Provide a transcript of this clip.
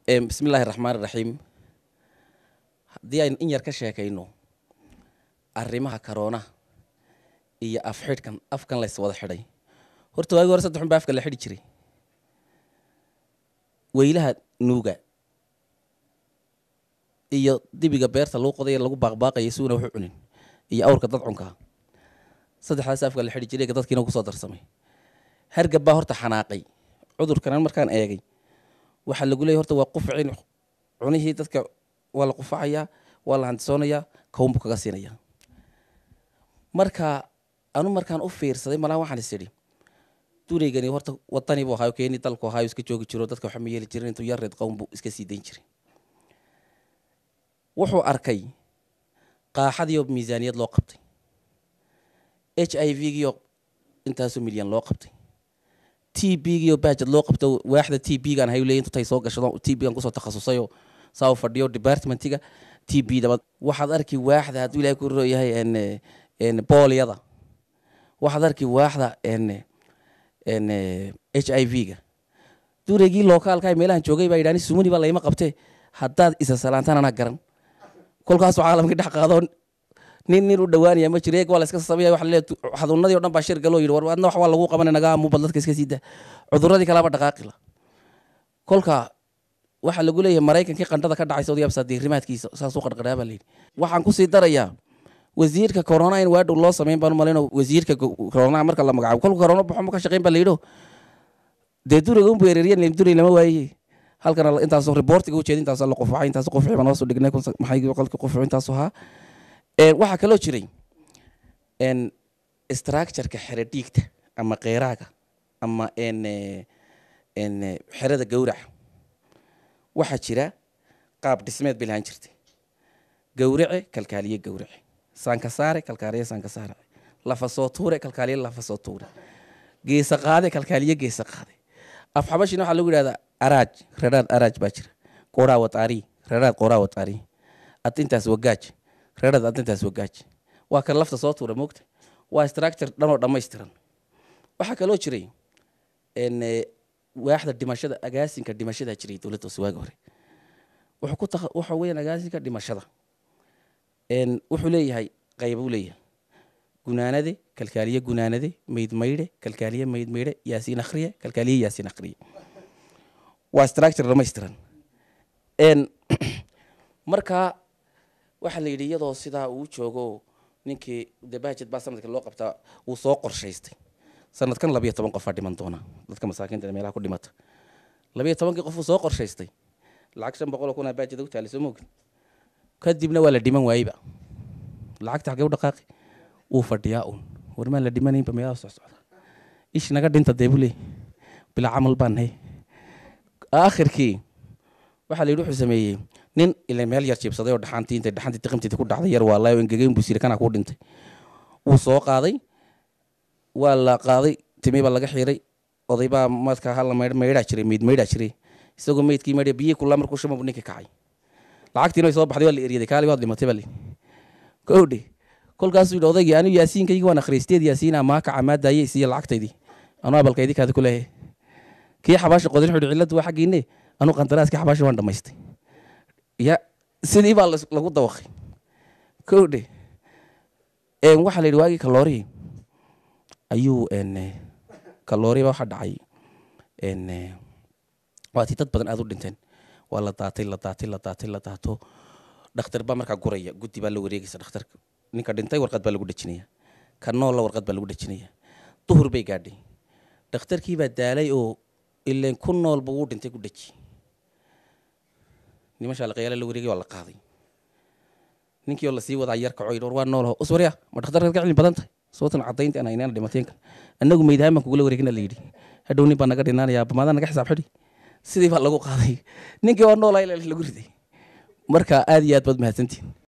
bismi illaahi raxmaan iraxiim haddii aynu in yar ka sheekayno arrimaha karoonaha iyo af xidhkan afkan lays wada xidhay horta waagi hore saddex un baa afka la xidhi jiray weylaha nuuga iyo dibiga beerta lagu qoday lagu baaqbaaqaya suuna waxu cunin iyo awrka dadcunkaa saddexdaas afka la xidhi jiray dadkiina kusoo darsamay hargab baa horta xanaaqay cudurkanan markaan eegay waxaa lagu leeyay horta waa qufcin cunihii dadka waa la qufacayaa waa la handisoonayaa kawnbu kaga siinaya marka anu markaan u fiirsaday malaa waxaan is idhi dureygani horta wadani buu ahaayo keeni dalku ahaayo iska joogi jiro dadka waxma yeeli jirin intuu yareed qown buu iska sii dayn jiray wuxuu arkay qaaxadiioo miisaaniyad loo qabtay h i v giio intaasoo milyan loo qabtay t b giio baajad loo qabto waaxda t b gaan hayu leey intutay soo gashado t b gaan kusoo takhasusayoo saa u fadhiyo departmentiga t b daba waxaad arki waaxda hadduu ilahay ku rooyahay n boolyada waxaad arki waaxda n n h i v ga dureygii lookaalka meelahan joogay baa yidhahni sumuni baa layma qabtee haddaad isa salaantaan anaa garan kolkaasuu caalamkii dhex qaado nin nin u dhawaanaya ma jiro eeg waa la iska samaya waxa laleeyahay xaduunadii o dhan baa shir galoo yidhi war adna wax waa lagu qabanay nagaa amuubal dadka iska sii daa cuduradii kalaaba dhaqaaqila kolka waxaa lagu leeyahay maraykankii qandhada ka dhacay saudi absa diirimaadkiisa saasuu qarqadhaa baa layidhi waxaan kusii darayaa wasiirka corona in waadhow loo samayn baan umalayno wasiirka corona marka la magacaabo kolka corona baxo ma ka shaqayn baa layidho dee duriga unbu ereriyan duray lama waaye halkan intaas reportiga ujeeda intaas la qufacay intaas qufci baan hoos u dhignay maxay qolka qufci intaas ahaa waxaa kaloo jiray structureka xere dhiigta ama keeraaga ama n xerada gawraca waxaa jira qaab dhismeed bay lahaan jirtay gawrace kalkaaliye gawrace saanka saare kalkaaliye saanka saare lafa soo tuure kalkaaliye lafa soo tuure geesa qaade kalkaaliye geesa qaade af xabashina waxaa lagu yidhahdaa araaj reeraad araaj baa jira qoraa wataari reeraad qoraa wataari adintaas wagaaj reeraad adintaas wagaaj waa kan lafta soo tuura moogta waa structure dhanoo dhammaystiran waxaa kaloo jiray n waaxda dhimashada agaasinka dhimashada jiray dowladda hoose waagi hore wuxuu ku taqa waxa weeyaan agaasinka dhimashada n wuxuu leeyahay qaybuu leeyahay gunaanade kalkaaliye gunaanade mayd maydhe kalkaaliye mayd maydhe yaasiin akhriye kalkaaliye yaasiin akhriye waa structure dhamaystiran n markaa waxaa la yidhi iyadoo sidaa uu joogo ninkii de bajet baa sanadka loo qabtaa uu soo qorshaystay sanadkan labiyo toban qofaa dhiman doona dadka masaakiinta meelaha ku dhimata labiyo tobankii qof uu soo qorshaystay lacag shan boqol oo kun aa bajet u taali soo moogin kadibna waa la dhiman waayeyba lacagta xagee u dhaqaaqi wuu fadhiyaa uun warmaan la dhimanaynba meelaha soo socda ish naga dhinta dee buu leey bilaa camal baan nahay aakhirkii waxaa la yidhi wuxuu sameeyey nin ila meel yar jiibsaday oo dhaxantii intay dhaxantii tiqimteedii ku dhacday yar waa laayo engegeyn buu siri kana kuu dhintay wuu soo qaaday waa la qaaday timi baa laga xiray oday baa marka hala maydh maydhaa jiray meyd maydhaa jiray isagoo meydkii maydha biyihii kulaa markuu shama buu ninkii kacay lacagtiina way soo baxday waa la eryaday kaali waad dhimatay baa li kowdhe kolkaasuu yidhi odaygii anigu yaasiinkaygi waan akhriisteed yaasiina maa kaca maa daayey siiya lacagtaydii anuu abalkaydii kaadi ku leeyahay kii xabaasha qodin wuxuu yidhi cilladdu waa xaggiinne anuu qandaraaskii xabaasha waan dhammaystay ya sidii baa lagu dawaqay kowdhe waxaa la yidhi waagii kaloorihii ayuu kalooriba waxa dhacay waatii dad badan aad u dhinteen waa la daatay la daatay la daatay la daato dhakhtar baa markaa guraya guddi baa la wareegaysa dhakhtarka ninka dhintay warqad baa lagu dhejinaya ka noolla warqad baa lagu dhejinaya duhur bay gaadhay dhakhtarkii baa daalay oo ileen ku noolba wuu dhintay ku dheji nimashaa laqayaala la wareegay waa la qaaday ninkii oo lasii wadaa yar kaco yidhi war waa noolaho uswarya ma dhakhtarkaad ka cilmi badan tahay sababtan caddaynta aan aynaan dhimateen kale annagu meydhaan baan kugula wareegina la yidhi hadhow nin baa naga dhinaanaya bamaadaa naga xisaab xidhi sidii baa lagu qaaday ninkii oo noolaa lagu riday marka aad iyo aad baad mahadsantihin